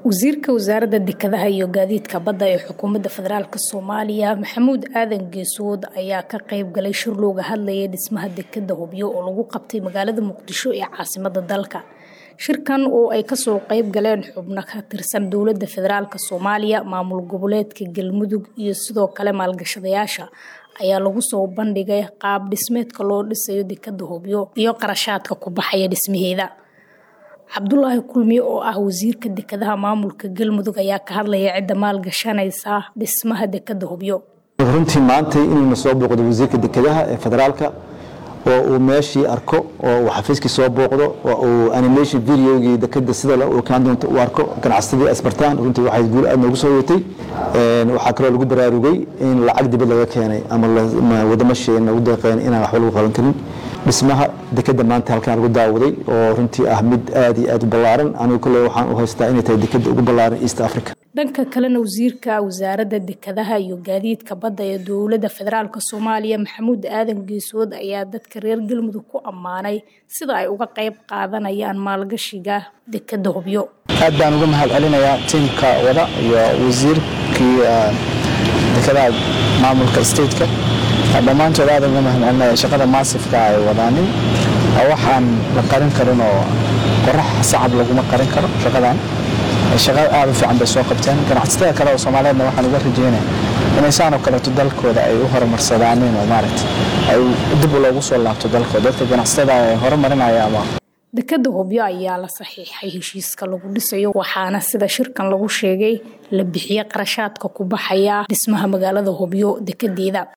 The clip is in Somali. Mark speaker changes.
Speaker 1: wasiirka wasaaradda dekedaha iyo gaadiidka badda ee xukuumadda federaalk soomaaliya maxamuud aadan geesood ayaa ka qayb galay shir looga hadlayay dhismaha dekeda hubyo oo lagu qabtay magaalada muqdisho ee caasimada dalka shirkan oo ay kasoo qayb galeen xubno ka tirsan dowladda federaalk soomaaliya maamul goboleedka galmudug iyo sidoo kale maalgashadayaasha ayaa lagu soo bandhigay qaab dhismeedka loo dhisayo dekeda hubyo iyo qarashaadka ku baxaya dhismaheeda cabdulaahi kulmiye oo ah wasiirka dekedaha maamulka galmudug ayaa ka hadlaya cidda maalgashanaysa dhismaha dekeda hubyo
Speaker 2: runtii maantay inuuna soo booqdo wasiirka dekedaha ee federaalka oo uu meeshii arko oo uu xafiiskii soo booqdo oo uu animation videogii dekeda sida uu kaan doonto u arko ganacsadii asbartaan runtii waxay guul aad noogu soo yatay waxaa kaloo lagu baraarugay in lacag dibad laga keenay ama wadamo shee nagu deeqeen inaan waxba lagu qaban karin dhismaha dekeda maanta halkaan lagu daawaday oo runtii ah mid aad iyo aad u ballaaran anigu kale waxaan u haystaa inay tahay dekeda ugu ballaaran east africa
Speaker 1: dhanka kalena wasiirka wasaaradda dekedaha iyo gaadiidka badda ee dowladda federaalk soomaaliya maxamuud aadan geesood ayaa dadka reer galmudug ku ammaanay sida ay uga qayb qaadanayaan maalgashiga dekeda hubyo
Speaker 3: aad baan uga mahad celinayaa tiimka wada iyo wasiirkii dekedaha maamulka stateka dhammaantood aad uga mahad celinaya shaqada maasifka ay wadaanin waxaan la qarin karin oo qorax sacab laguma qarin karo shaqadan shaqa aad u fiican bay soo qabteen ganacsatada kale oo soomaaliyeedna waxaan uga rajeynaya inay saanoo kaleeto dalkooda ay u horumarsadaanin oo maaragta ay dib loogu soo laabto dalkooda dadka ganacsatada ay horumarinaya ama
Speaker 1: dekeda hubyo ayaa la saxiixay heshiiska lagu dhisayo waxaana sida shirkan lagu sheegay la bixiye qarashaadka ku baxaya dhismaha magaalada hubyo dekedeeda